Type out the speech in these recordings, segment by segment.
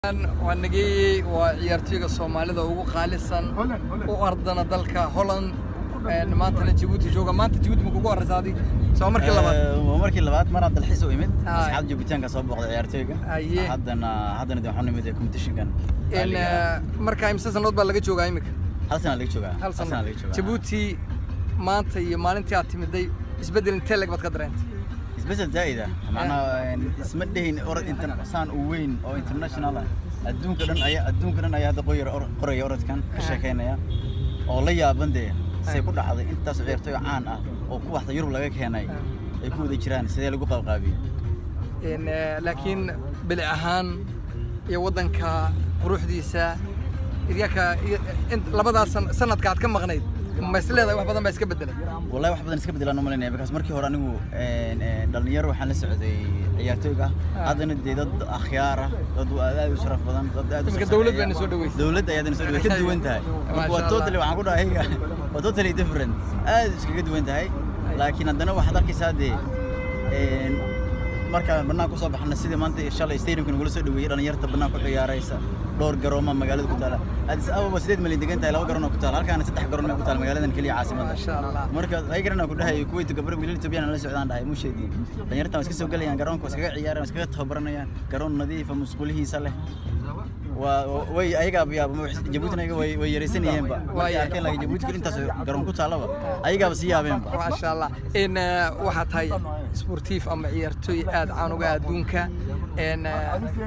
waa nageeyey waa ciyaartooyga soomaalida ugu qaalisan u ardana dalka holland maantana jabuuti jooga maanta jabuuti ma kugu horeysa adig soo markii labaad waa markii labaad mar aan dalxiis u imid Aye. asxaab joogitaanka soo booqday ciyaartooyga Aye. haddana haddana de waxaan nimid competitionkan En, eh, marka imse sanood baa laga joogaa imika hal sana laga joogaa hal sana sano laga joogaa jabuuti maanta iyo maalintii aad timiday isbeddel intee leg baad ka dareentay isbedel zaa'ida macnaha isma dhehin orod intan saan u weyn oo international ah adduunka dhan ayaa adduunka dhan ayaa hadda qoyar or- qoraya orodkan ka Aye. sheekeynaya oo la yaaban dee say Aye. ku dhacday intaas ciyaartooy caan ah oo ku waxda yurub laga keenay ay ku wada jiraan sidee lagu qaabqaabiyey En, eh, laakiin bili ahaan iyo waddanka quruxdiisa idyaka labadaas san- sanadka aad ka maqnayd ma is leedahay wax badan baa iska beddelay wallahi wax badan iska bedelaan u malaynaya because markii hore anigu een, een, dhalinyaro waxaan la socday ciyaartooyga Ah. haddana dee dad akhyaar ah dad aad u sharaf badan dad aad u Iminka sarsareeya. dawlad bayna soo dhaweysay. dawlad ayaadana soo dhaweysay ka duwan tahay Masha marka waa Allah. totally waxaan ku dhahay ayaga waa totally different aad iskaga duwan tahay laakiin haddana waxaad arkaysaa dee een, markaan banaanka kusoo baxna sidii maanta shalay stadiumka nagula soo dhaweeyey dhalinyarta banaanka ku ciyaaraysa dhowr garooma magaalada ku taala addis ababa sideed malyan degan tahay laba garoon oo ku taala halkaana saddex garoon may ku taala magaaladan keliya caasimadda maasha allah marka ayagarana ku dhahay kuwait gabar wiilal Ethiopian la socdaan dhahay mu sheedin dhalinyarta waa iska soo galayaan garoonka waa iskaga ciyaarayaan waa iskaga tababaranayaan garoon nadiif ah musqulihiisa leh waa way ayaga yaaba Djibouti ayaga way way yareysanayeen ba Waa way arkeen laakiin Djibouti kale intaas garoon ku taalaba ayaga si yaabeen ba maasha allah in eh, waxaa tahay sportiif ama ciyaartooy aad caan uga ah adduunka En, eh,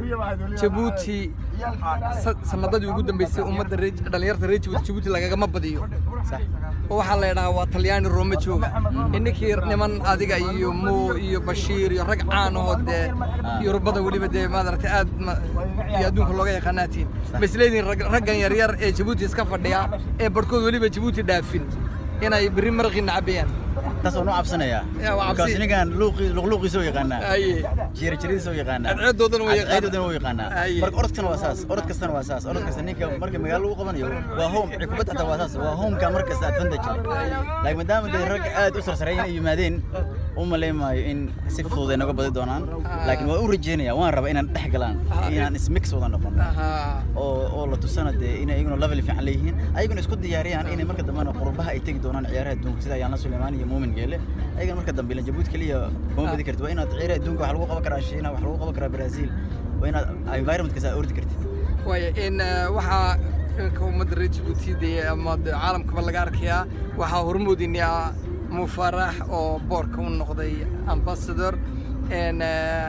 jabuuti sa- sanadadii ugu dambeysay ummadda reer dhalinyarta reer jabuuti jabuuti lagagama badiyo sax oo waxaa la yidhahaa waa talyaani roome jooga ininkii niman adiga iyo mo iyo bashiir iyo rag caan oo dee yurubada weliba dee maaragtay aad ma- iyo adduunka looga yaqaanaatiin ma isleedihin rag- raggan yaryar ee jabuuti iska fadhiya ee barhkood weliba jabuuti dhaafin inay berri maraqii nacabayaan taas oo nu cabsanaya Yaa, waa cabsi. because ninkan luuqi luqluuqiisa oo yaqaana aye jiir jiiriisa oo yaqaana Cadceedoodana waa yaqaanaa. Cadceedoodana waa yaqaanaa Aye. marka orodkana waa saas orod kastana waa saas orod kasta ninka marka magaalo lagu qabanayo waa home kubadda xataa waa saas waa homeka mar kasta advantage leh laakiin maadaama dee rag aad u sarsareeyeen ay yimaadeen u maleymaayo in si fudud ay naga badi doonaan laakiin waa u rajeynaya waan rabaa inaan dhex galaan Ah, inaan ismix wada noqono Ahaa. oo oo la tusana dee inay iyaguna level fiican leeyihiin ayaguna isku diyaariyaan inay marka dambena qurbaha ay tegi doonaan ciyaaraha adduunka sida ayaanla suleymaan iyo muumin geele ayagana marka dambe ilan jabuuti keliya kuma badi kartid waa inaad ciyaaraha adduunka wax lagu qaban karaa shiina wax lagu qaban karaa brazil waa inaad environmentkaas aad ordi kartid waaya in eh, waxaa iminka ummadda reer jabuuti dee ama dee caalamkaba laga arkayaa waxaa hormoodinaa mufarax oo boorka u noqday ambassador En, eh,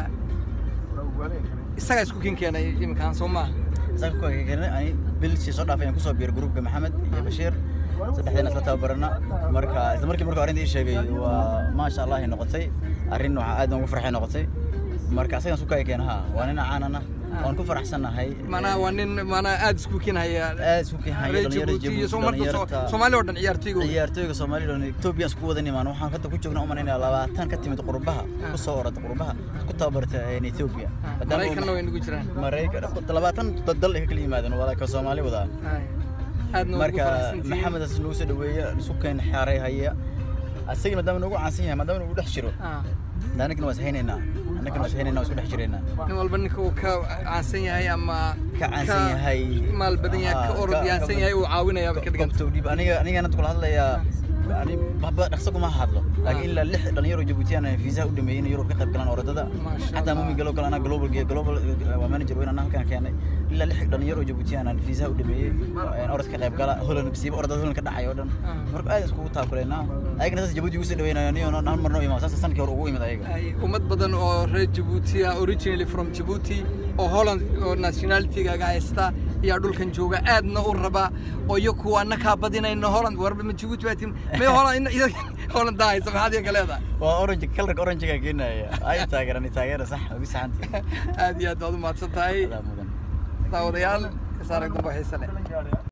isagaa isku kin keenay iminkaan soo maaha isaga ku keenay ani bilshii soo dhaafay aan kusoo biiray gruupka maxamed iyo bashiir saddexdeena isla tababarana marka isla markii markuu arrinta ii sheegay waa maasha allah ay noqotay arrin waxaa aad ugu farxay noqotay marka asagaan isku kaya keena ha waa nin caanana waan ku faraxsanahay manaa waa nin manaa aad isku kin haya aad isku keenhaya reer dhalinyarada jabuuti iyo Djibouti, soo marka soo- dhalinyarta- soomaali oo dhan ciyaartooyga wey. ciyaartooyga Soomaaliya oo Ethiopia isku wada nimaan waxaan hadda ku joognaa umanaynaa labaatan ka timid qurbaha ku soo orada qurbaha ku tababarta in Ethiopia Ah, maraykanna way nagu jiraan Maraykan labaatan dad dal ay ka kala yimaadeen wada ka Soomaali wada Ay, aadna ugu marka faraxsantihiin. maxamed as lagu soo dhaweeyo isu keen xaaray haya asaga maadaama nagu caansan yahay maadaama nagu dhex jiro Ah, anagana waa ishaynaynaa anagana waa ishaynaynaa waa isku dhex jiraynaa nin walba ninka uu ka caansan yahay ama ka caansan yahay maal badan yahay ka Ah, orod ka- yaansan yahay uu caawinayaa ka dhiganta Gobta udhiib aniga aniga kula hadlayaa ani baba dhaqso kuma hadlo laakiin ilaa lix dhalinyaro Djiboutian ah fiisaha u dhameeyay in Yurub ka qayb galaan orodada Masha xataa Allah. mumi galo kale ana global ge- global eh, waa manager weyn anaa halkan keenay ilaa lix dhalinyaro Djiboutian ah fiisaha u dhameeyay in orod ka qayb gala Holland bisiiba orodada Holland ka dhacay oo dhan Ah. marka aad iskugu taakuleynaa ayagana saas Djibouti ugu soo dhaweynayaan niyo hal marno imaa saas sanadkii hore ugu imid ayaga Ay, ummad badan oo reer Djibouti ah originally from Djibouti oo Holland oo nationality-gaaga haysta ayaa dhulkan jooga aadna u raba oo iyo kuwa annakaa badinayna Holland warba ma Djibouti baa tim may Holland in Holland daa haysa maxaad iyaga leedahay waa orange kalarka orange ga keenaya ay taageerani taageera sax ugu saxantii aad iyo aad baad u mahadsan tahay adaa mudan daawadayaal is arag dambe xiise leh